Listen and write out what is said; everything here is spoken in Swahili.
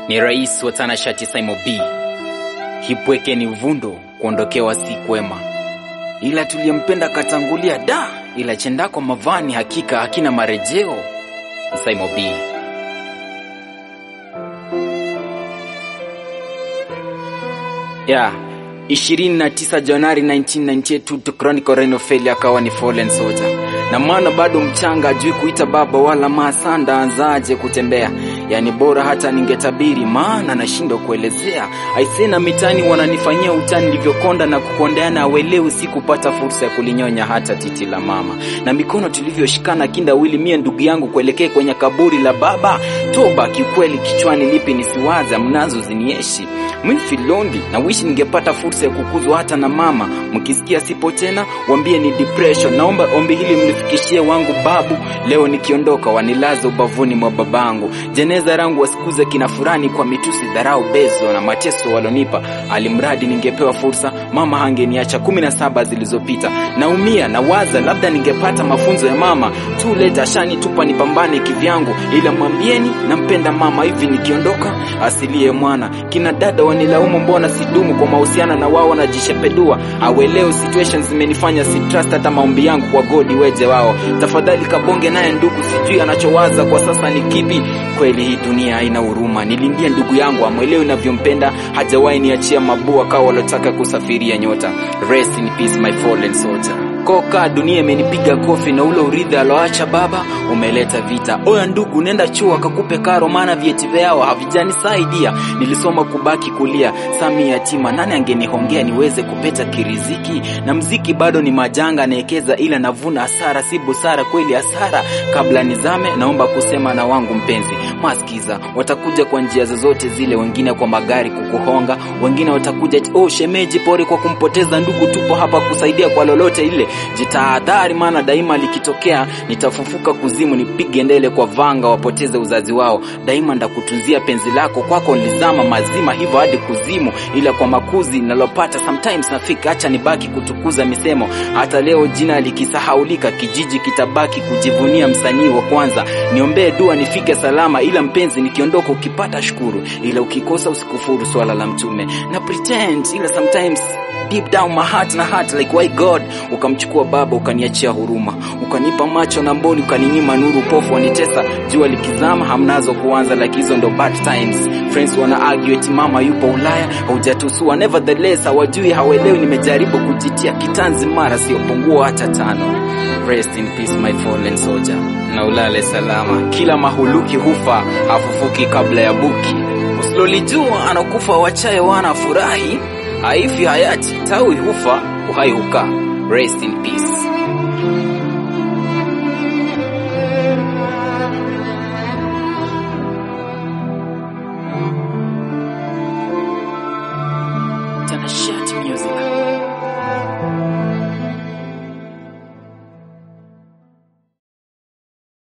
Ni rais wa tanashati Simon B. Hipweke ni vundo, kuondokewa si kwema, ila tuliyempenda katangulia da, ila chendako mavani hakika hakina marejeo. Simon B. Yeah. 29 Januari 1998 to Chronicle Reno Failure akawa ni fallen soldier, na maana bado mchanga ajui kuita baba wala masanda anzaje kutembea. Yani bora hata ningetabiri, maana nashindwa kuelezea. Aisena mitani wananifanyia utani, nilivyokonda na kukondeana, awelewi sikupata fursa ya kulinyonya hata titi la mama, na mikono tulivyoshikana kinda wili, mie ndugu yangu kuelekea kwenye kaburi la baba. Toba kikweli, kichwani lipi nisiwaza, mnazo zinieshi mwifilondi na wishi ningepata fursa ya kukuzwa hata na mama. Mkisikia sipo tena, wambie ni depression. Naomba ombi hili mlifikishie wangu babu, leo nikiondoka wanilaza ubavuni mwa babangu. Jeneza rangu wasikuze kina furani kwa mitusi, dharau, bezo na mateso walonipa. Alimradi ningepewa fursa, mama hangeniacha kumi na saba zilizopita. Naumia na waza, labda ningepata mafunzo ya mama tu leta shani tupa nipambane kivyangu, ila mwambieni nampenda mama. Hivi nikiondoka asilie mwana kina dada wanilaumu mbona sidumu kwa mahusiano na wao wanajishepedua. Aweleo situations zimenifanya si trust hata maombi yangu kwa godi weje wao. Tafadhali kabonge naye ndugu, sijui anachowaza kwa sasa ni kipi. Kweli hii dunia haina huruma, nilindie ndugu yangu amwelewe navyompenda, hajawahi niachia mabua kawa walotaka kusafiria nyota. Rest in peace my fallen soldier. Koka dunia imenipiga kofi na ule urithi aloacha baba umeleta vita. Oya ndugu, nenda chuo akakupe karo, maana vyeti vyao havijanisaidia. Nilisoma kubaki kulia, sami yatima, nani angenihongea niweze kupeta kiriziki? Na mziki bado ni majanga naekeza, ila navuna hasara, si busara kweli hasara. Kabla nizame, naomba kusema na wangu mpenzi, maskiza watakuja kwa njia zozote zile, wengine kwa magari kukuhonga, wengine watakuja oh, shemeji pori kwa kumpoteza ndugu. Tupo hapa kusaidia kwa lolote ile jitahadhari, maana daima likitokea nitafufuka kuzimu, nipige ndele kwa vanga wapoteze uzazi wao. Daima ndakutunzia penzi lako, kwako nilizama mazima hivyo hadi kuzimu, ila kwa makuzi nalopata sometimes nafika, acha nibaki kutukuza misemo. Hata leo jina likisahaulika, kijiji kitabaki kujivunia msanii wa kwanza. Niombee dua nifike salama, ila mpenzi nikiondoka, ukipata shukuru, ila ukikosa usikufuru, swala la mtume na pretend, ila sometimes deep down my heart na heart like why God ukamchukua baba ukaniachia huruma, ukanipa macho na mboni, ukaninyima nuru, pofu wanitesa, jua likizama hamnazo kuanza, like hizo ndo bad times. Friends wana argue eti mama yupo Ulaya, haujatusua. Nevertheless hawajui hawelewi, nimejaribu kujitia kitanzi, mara siyopungua hata tano. Rest in peace my fallen soldier, na ulale salama. Kila mahuluki hufa hafufuki kabla ya buki, usilolijua anakufa wachaye wana furahi haifi hayati tawi hufa uhai hukaa. Rest in peace. Tanashati music